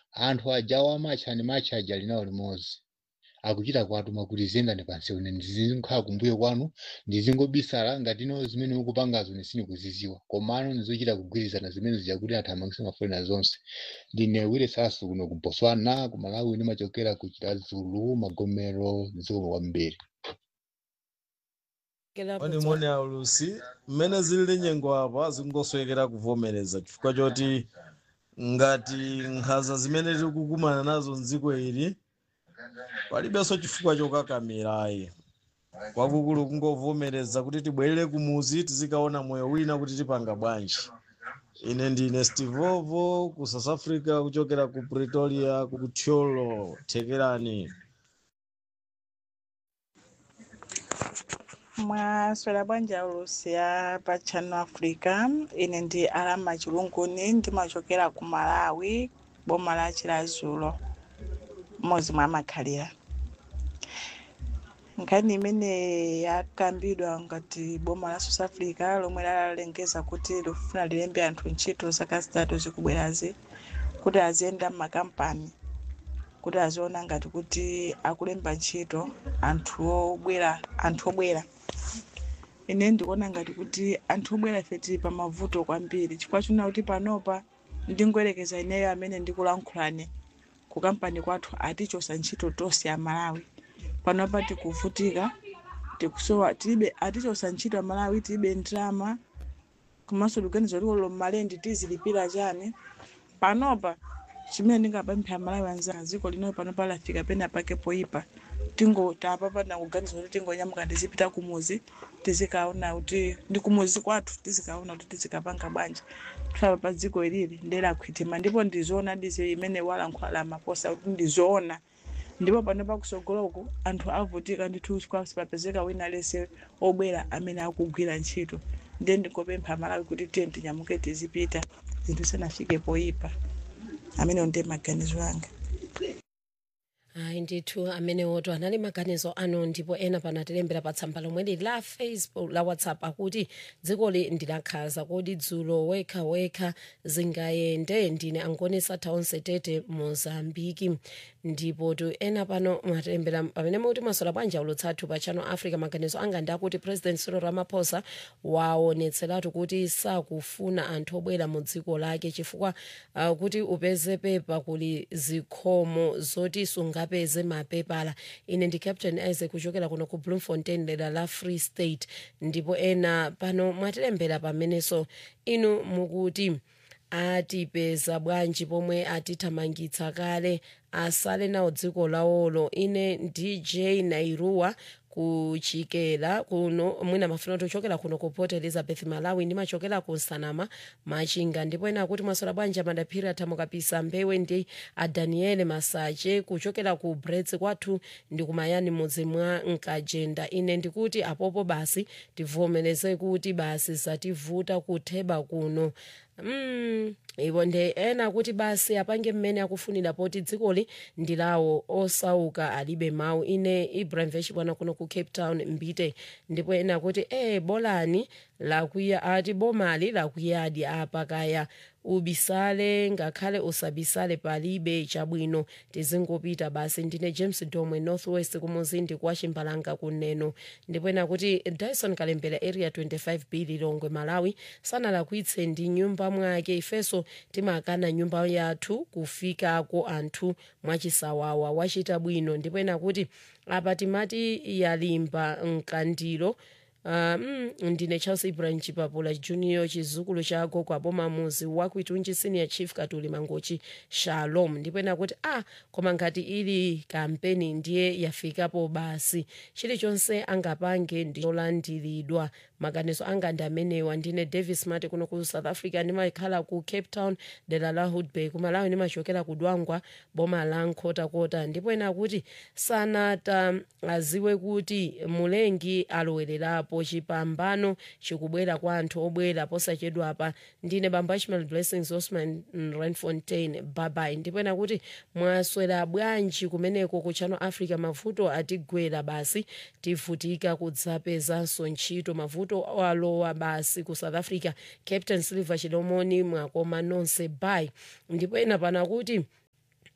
anthu ajawo amatcha ndi matcha aja linawo limodzi akuchita kuwatuma kuti ziyendani pansi une ndizikhala kumbuyo kwanu ndizingobisala ngati ino zimene mukupangazo sindikuziziwa komano ndizochita kugwirizana zimene zijakuti anthu amangise mafulena zonse ndine wire sasu kuno ku botswana ku malawi ndimachokera ku chilazulu magomero dziko kwambiri Oni moni aulusi mmene zilili nyengo apa zingoswekera kuvomereza chifukwa choti ngati nkhanza zimene tikukumana nazo mdziko ili palibenso chifukwa chokakamirayi kwakukulu kungovomereza kuti tibwerere kumuzi tizikaona moyo wina kuti tipanga bwanji ine ndine stivovo ku south africa kuchokera ku pretoria ku tyolo thekerani mwaswera bwanji aulusi ya pa channel africa ine ndi alama chilunguni ndimachokera ku malawi boma la chilazulo mmodzi mwa makhalira nkhani imene yakambidwa ngati boma la south africa lomwe lalengeza kuti likufuna lilembe anthu ntchito zaka zitatu zikubwerazi kuti aziyenda m'makampani kuti aziona ngati kuti akulemba ntchito anthu obwera anthu obwera ine ndikuona ngati kuti anthu obwera ife tili pa mavuto kwambiri chifukwa china kuti panopa ndingoyerekeza ineyo amene ndikulankhulane ku kampani kwathu atichosa ntchito tonse amalawi panopa tikuvutika tikusowa tilibe atichosa ntchito amalawi tilibe ndrama komanso liganizo likolo mmalendi tizilipira chani panopa chimene ndingapempha amalawi anzanga dziko lino panopa lafika pena pake poyipa tingo tapapana kuganiza kuti tingonyamuka tizipita kumuzi tizikaona kuti ndi kumuzi kwathu tizikaona kuti tizikapanga bwanji kusaba pa dziko ilili ndelakhwitima ndipo ndizoona dizi imene walankhula maposa kuti ndizoona ndipo pano pakusogoloko anthu avutika ndithu kwasi papezeka wina lese obwera amene akugwira ntchito ndiye ndingopempha malawi kuti tiye tinyamuke tizipita zinthu zisanafike poyipa amene ndiye maganizo anga ayi ndithu amenewoto anali maganizo anu ndipo ena pano atilembera pa tsamba lomwe lili la facebook la whatsapp akuti dzikoli ndilakhaza kodi dzulo wekha wekha zingayende ndine angonesa taonse tete mozambiki ndipo tu ena pano mwatilembera pamene mukuti mwasola bwanji ulutsathu pa channel africa maganizo anga ndi akuti president cyril ramaphosa waonetseratu kuti sakufuna anthu obwera mu dziko lake chifukwa uh, kuti upeze pepa kuli zikhomo zoti sungapeze mapepala ine ndi captain isaac kuchokera kuno ku bloemfontein dera la free state ndipo ena pano mwatilembera pamenenso inu mukuti atipeza bwanji pomwe atithamangitsa kale asale nawo dziko lawolo ine dj nairuwa kuchokera kuno mwina mafuna tochokera kuno ku port elizabeth malawi ndimachokera ku nsanama machinga ndipo ena akuti mwasola bwanji amadaphiri athamukapisa mbewe ndi adaniele masache kuchokera ku brets kwathu ndi kumayani mudzi mwa nkajenda ine ndikuti apopo basi tivomereze kuti basi zativuta kutheba kuno mm, iwo ndi ena kuti basi apange mmene akufunira poti dzikoli ndi lawo osauka alibe mawu ine ibrahim veshibwana kuno ku cape town mbite ndipo ena akuti e bolani lakuya ati bomali lakuyadi apa kaya ubisale ngakhale usabisale palibe chabwino tizingopita basi ndine james domwe northwest kumuzindi kwa chimbalanga kuneno ndipo ena kuti dyson kalembera area 25 b lilongwe malawi sanalakwitse ndi nyumba mwake ifenso timakana nyumba yathu kufikako anthu mwachisawawa wachita bwino ndipo ena kuti apa timati yalimba mkandiro Uh, mm, ndine charles ibrahim chipapula junior chizukulu cha gogo aboma muzi wakuitunji senior chief katuli mangochi shalom ndipo ena kuti ah koma ngati ili kampeni ndiye yafikapo basi chilichonse angapange ndicholandiridwa maganizo anga ndi amenewa ndine davis mati kuno ku south africa ndimakhala ku cape town dera la hoodbay kumalawi ndimachokera ku dwangwa boma la nkhotakota ndipo ena kuti sanata aziwe kuti mulengi alowererapo chipambano chikubwera kwa anthu obwera posachedwa apa ndine bamba ishmael blessings osman renfontain babai ndipo ena kuti mwaswera bwanji kumeneko ku channel africa mavuto atigwera basi tivutika kudzapezanso ntchito mavuto alowa basi ku south africa captain silver chilomoni mwakoma nonse bai ndipo ena pana kuti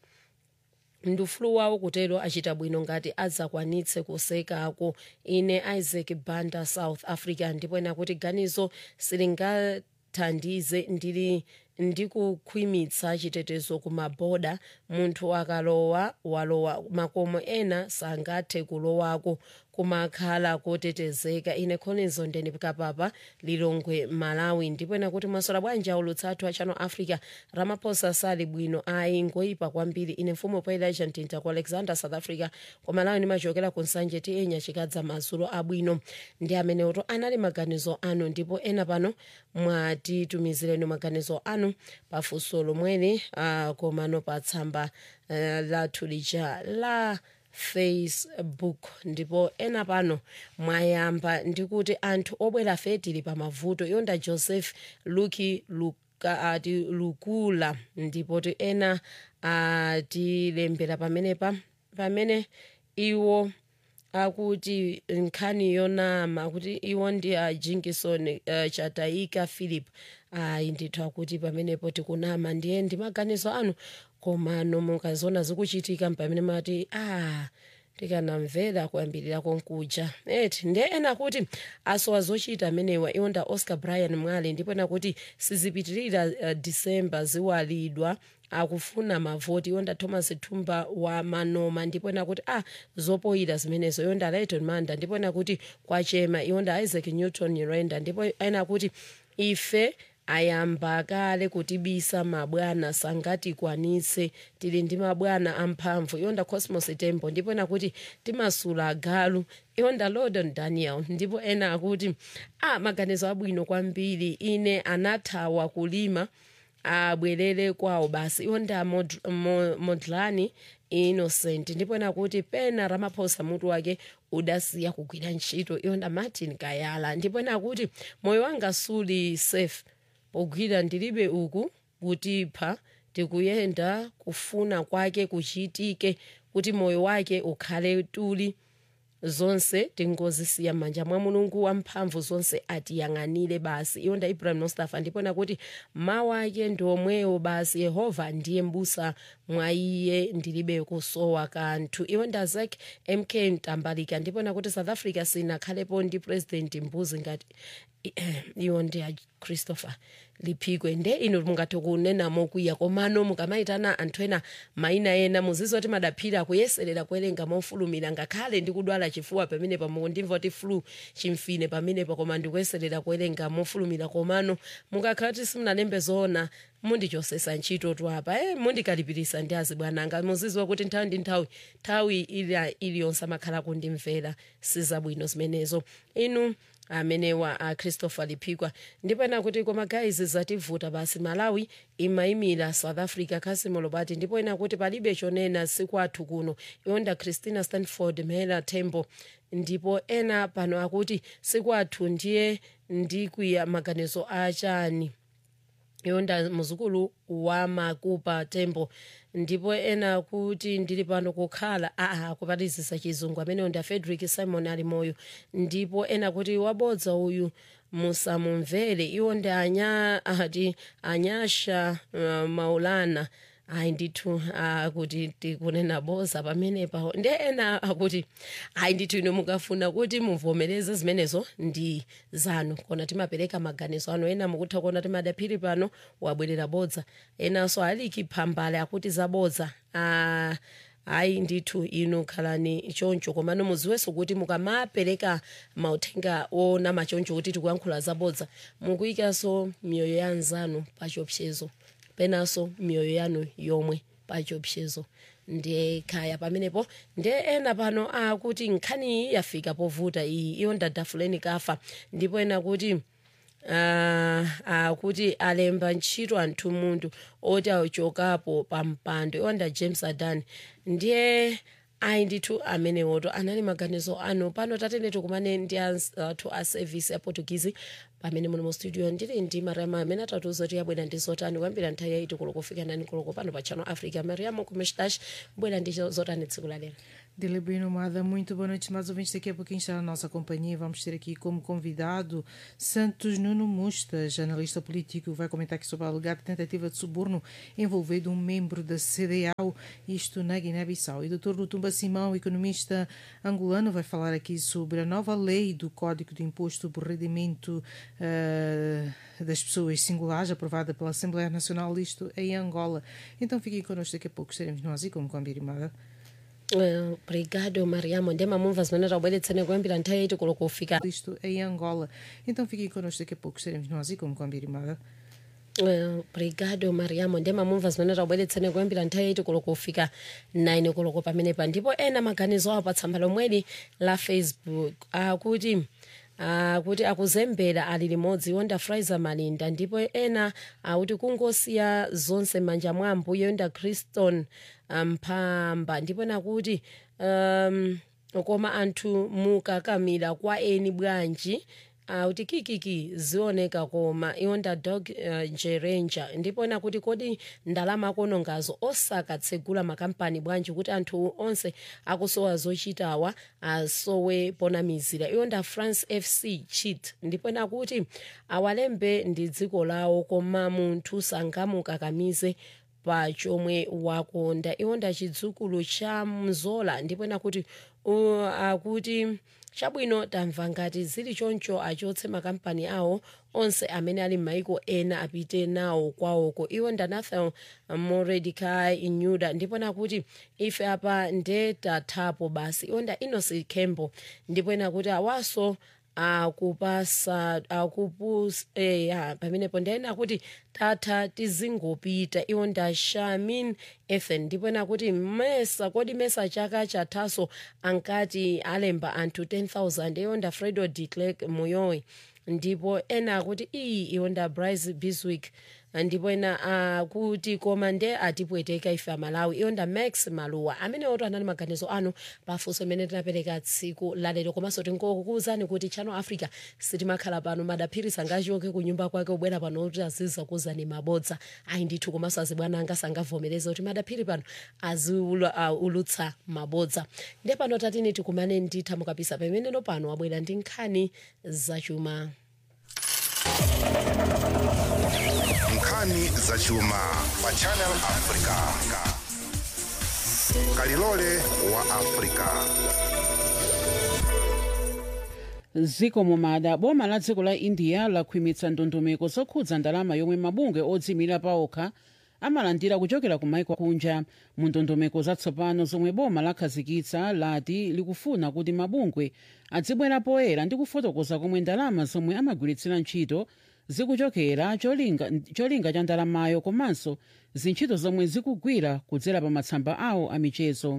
ndufulu wawo kutero achita bwino ngati adzakwanitse kusekako ine isaac banda south africa ndipo ena kuti ganizo silingathandize ndili ndikukhwimitsa chitetezo kumaboda munthu akalowa walowa makomo ena sangathe kulowako kumakhala kotetezeka ine khonizo ndeni kapapa lilongwe malawi ndipo ena kuti mwasola bwanji aulutsa athu a channel africa ramaphosa sali bwino ayi ngoyipa kwambiri ine mfumu poelaja mtinta ku alexander south africa ku malawi ndimachokera ku nsanje tienya chikadza madzulo abwino ndi amenewoto anali maganizo anu ndipo ena pano mwatitumizireni maganizo anu pafunso lomweli uh, komano pa tsamba uh, lathu lija la facebook ndipo ena pano mwayamba ndikuti anthu obwera fetili pa mavuto yonda joseph luki luka, ati lukula ndipo ti ena atilembera pamenepa pamene iwo akuti nkhani yonama kuti iwo ndi a jinkinson uh, chataika philip ayi ndithu akuti pamenepo tikunama ndiye ndi maganizo anu komano mukaziona zikuchitika pamene mati ah tikanamvera kuyambirira konkuja eti ndiye ena kuti asowa zochita amenewa iwonda oscar brian mwale ndipo ena kuti sizipitirira uh, disemba ziwalidwa akufuna mavoti yonda thomas thumba wa manoma ndipo ena kuti ah zopoyira zimenezo yonda lighton manda ndipo ena kuti kwachema iwonda isaac newton renda ndipo ena kuti ife ayamba kale kutibisa mabwana sangatikwanitse tili ndi mabwana amphamvu iwonda cosmos tembo ndipo ena kuti timasula agalu iwonda lordon daniel ndipo ena akuti ah maganizo abwino kwambiri ine anathawa kulima abwerere kwawo basi iwonda mod, mo, modlani innocent ndipo ena kuti pena ramaphosa mutu wake udasiya kugwira ntchito iwonda martin kayala ndipo ena kuti moyo wanga suli safe pogwira ndilibe uku kutipha tikuyenda kufuna kwake kuchitike kuti moyo wake ukhale tuli zonse tingozisiya m'manja mwa mulungu wamphamvu zonse atiyang'anire basi iwonda ibrahim mustafa ndipo nakuti mawu ake ndi omwewo basi yehova ndiye mbusa mwa iye ndilibe kusowa kanthu iwonda zak mk mtambalika ndipo nakuti south africa sinakhalepo ndi president mbuzi ngati iwo ndi a christopher liphikwe nde ino mungathe kunena mokwiya komano mukamayitana anthu ena mayina ena muzizoti madaphira kuyeserera kuwerenga mofulumira ngakhale ndikudwala chifuwa pamenepa mukundimva kuti flu chimfine pamenepa koma ndikuyeserera kuwerenga mofulumira komano mukakhala kuti simunalembe zoona mundichosesa ntchito twapa e mundikalipirisa ndi azibwananga muziziwa kuti nthawi ndi nthawi nthawi iliyonse amakhala kundimvera sizabwino zimenezo inu amenewa a christopher liphikwa ndipo ena kuti koma guys zativuta basi malawi imayimira south africa khasimo lobati ndipo ena kuti palibe chonena sikwathu kuno iwonda christina stanford mhela tembo ndipo ena pano akuti sikwathu ndiye ndikwiya maganizo achani yonda muzukulu wa makupa tembo ndipo ena kuti ndili pano kukhala aa kupatizisa chizungu ameneyo ndi afrederick simon ali moyo ndipo ena kuti wabodza uyu musamumvere iwo ndi anya ati anyasha uh, maulana ayi ndithu akuti tikunena boza pamenepa ndi ena akuti ayi ndithu ino mukafuna kuti muvomereze zimenezo ndi zanu kona timapereka maganizo anu ena mukutha kuona timadaphiri pano wabwerera bodza enanso aliki phambale akuti zabodza ah, ayi ndithu inu khalani choncho komano muziwenso kuti mukamapereka mauthenga onama choncho kuti tikuyankhula zabodza mukuyikanso miyoyo ya anzanu pachiopsezo penanso miyoyo yanu yomwe pachiopsezo ndiye khaya pamenepo ndiye ena pano akuti nkhani iyi yafika povuta iyi iyo ndadafuleni kafa ndipo ena kuti uh, akuti alemba ntchito anthu munthu oti achokapo pa mpando iwonda james adan ndiye ayi ndithu amenewoto anali maganizo anu pano tatene tikumane ndi anthu a service ya portuguese pamene muli mu studio ndili ndi mariamu amene atatiuza kuti yabwera ndi zotani kuyambira nthawi yaiti koloko kufika nani koloko pano pa channel africa mariamu kumestash bwera ndi zotani tsiku la lero Dele Bueno Mada, muito boa noite, mais ouvintes. Daqui a pouquinho está na nossa companhia. Vamos ter aqui como convidado Santos Nuno Mustas, analista político, vai comentar aqui sobre a alegada tentativa de suborno envolvendo um membro da CDAO, isto na Guiné-Bissau. E o Dr. Lutumba Simão, economista angolano, vai falar aqui sobre a nova lei do Código de Imposto por Rendimento uh, das Pessoas Singulares, aprovada pela Assembleia Nacional, isto em Angola. Então fiquem connosco, daqui a pouco estaremos nós e como combinado. Uh, obrigado mariamo ndema mumva zimene tabweretsene kuyambira nthawi yaiti koloko kufika Isto em Angola. Então fiquem connosco, daqui a pouco estaremos nós e como combinado. Uh, obrigado mariamo ndema mumva zimene tabweretsene kuyambira nthawi yaiti koloko kufika 9 koloko pamenepa ndipo ena maganizo awo pa tsamba lomweli la facebook akuti uh, akuti akuzembera ali limodzi yonda fraizer malinda ndipo ena akuti kungosiya zonse manja mwa ambuye yonda criston mphamba ndipo nakuti um, koma anthu mukakamira kwa eni bwanji kuti uh, kikiki zioneka koma iwonda dog uh, njerenja ndipo nakuti kodi ndalama akonongazo osakatsegula makampani bwanji kuti anthu onse akusowa zochitawa asowe ponamizira iwonda france fc cheat ndipo nakuti awalembe ndi dziko lawo koma munthu sangamukakamize pa chomwe wakonda iwonda chidzukulu cha mzola ndipo nakuti uh, akuti chabwino tamva ngati zili choncho achotse makampani awo onse amene ali m'maiko ena apite nawo kwawoko iwo ndanathan moredicai inyuda ndipo nakuti ife apa ndetathapo basi iwo nda inosi kembo ndipo nakuti awaso akupasa akupus eya pamenepo ndiyena kuti tatha tizingopita iwo nda shamin ethan ndipo nakuti mesa kodi mesa chaka chathaso ankati alemba anthu 10000 iwo nda fredo de clerk muyowe ndipo ena akuti iyi iwo nda bryce biswick ndipo ena akuti koma nde atipweteka ife amalawi iwo nda max maluwa amene oto anali maganizo anu pafunso imene tinapereka tsiku lalero komanso tingokukuwuzani kuti channel africa sitimakhala pano madaphirisa angachoke ku nyumba kwake ubwera pano kuti aziza kuwuzani mabodza ayi ndithu komanso azibwana anga sangavomereza kuti madaphiri pano aziulutsa uh, mabodza nde pano tatini tikumane nditha mukapisa pameneno pano wabwera ndi nkhani zachuma nkhani zachuma pa channel africa kalilole wa africa ziko mumada boma la dziko la india lakhwimitsa ndondomeko zokhudza ndalama yomwe mabungwe odziyimira paokha amalandira kuchokera ku maiko kunja mu ndondomeko zatsopano zomwe boma lakhazikitsa lati likufuna kuti mabungwe adzibwera poyera ndi kufotokoza komwe ndalama zomwe amagwiritsira ntchito zikuchokera cholinga, cholinga cha ndalamayo komanso zintchito zomwe zikugwira kudzera pa matsamba awo amichezo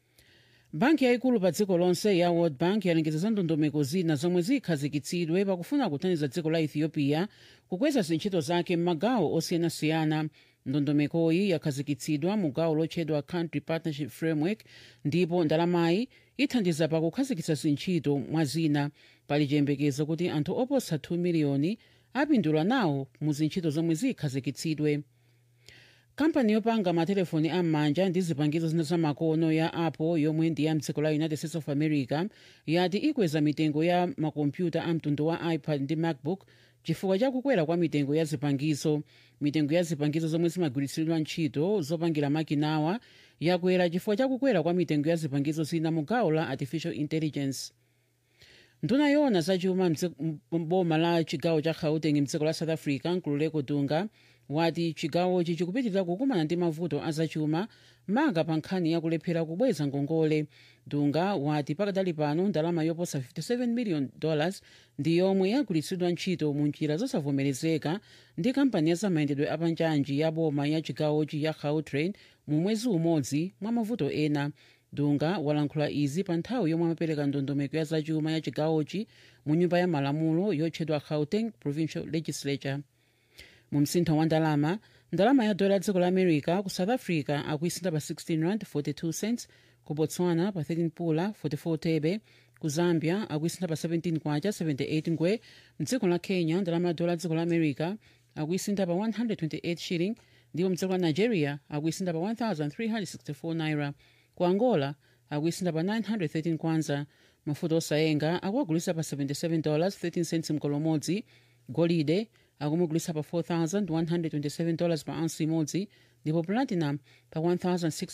banki yayikulu pa dziko lonse ya world bank yalengeza za ndondomeko zina zomwe zikhazikitsidwe pakufuna kuthandiza dziko la ethiopia kukweza zintchito zake m'magawo osiyanasiyana ndondomekoyi yakhazikitsidwa mu gawo lotchedwa country partnership framework ndipo ndalamayi ithandiza pakukhazikitsa zintchito mwa zina pali chiyembekezo kuti anthu oposa 2 miliyoni apindula nawo mu zintchito zomwe zikhazikitsidwe kampani yopanga matelefoni am'manja ndi zipangizo zina zamakono ya apple yomwe ndi ya mdziko la united states of america yati ikweza mitengo ya makompyuta a mtundu wa ipad ndi macbook chifukwa cha kukwera kwa mitengo ya zipangizo mitengo ya zipangizo zomwe zimagwiritsidwa ntchito zopangira makinawa yakwera chifukwa cha kukwera kwa mitengo ya zipangizo zina mu gawo la artificial intelligence nduna yoona zachuma mboma la chigawo cha gauteng mdziko la south africa nkululeko dunga wati chigawochi chikupitirira kukumana ndi mavuto azachuma manga pa nkhani yakulephera kubweza ngongole dunga wati pakadali pano ndalama yoposa 57 million dollars ndi yomwe yagwiritsidwa ntchito mu njira zosavomerezeka ndi kampani ya zamayendedwe apanjanji ya boma ya chigawochi ya gautrain mu mwezi umodzi mwa mavuto ena dunga walankhula izi pa nthawi yomwe amapereka ndondomeko ya zachuma ya chigawochi mu nyumba ya malamulo yotchedwa gauteng provincial legislature mu msintho wa ndalama ndalama ya dola dziko la america ku south africa akuisintha pa 16 rand 42 cents ku botswana pa 13 pula 44 thebe ku zambia akuisintha pa 17 kwacha 78 ngwe mdziko la kenya ndalama ya dola dziko la america akuisintha pa 128 shilling ndipo mdziko la nigeria akuisintha pa 1364 naira ku angola akuisintha pa 913 kwanza mafuta osayenga akuagulisa pa 77 dollars 13 cents mgolo umodzi golide akumugulisa pa 4127 dollars pa ounce imodzi ndipo platinum pa 1600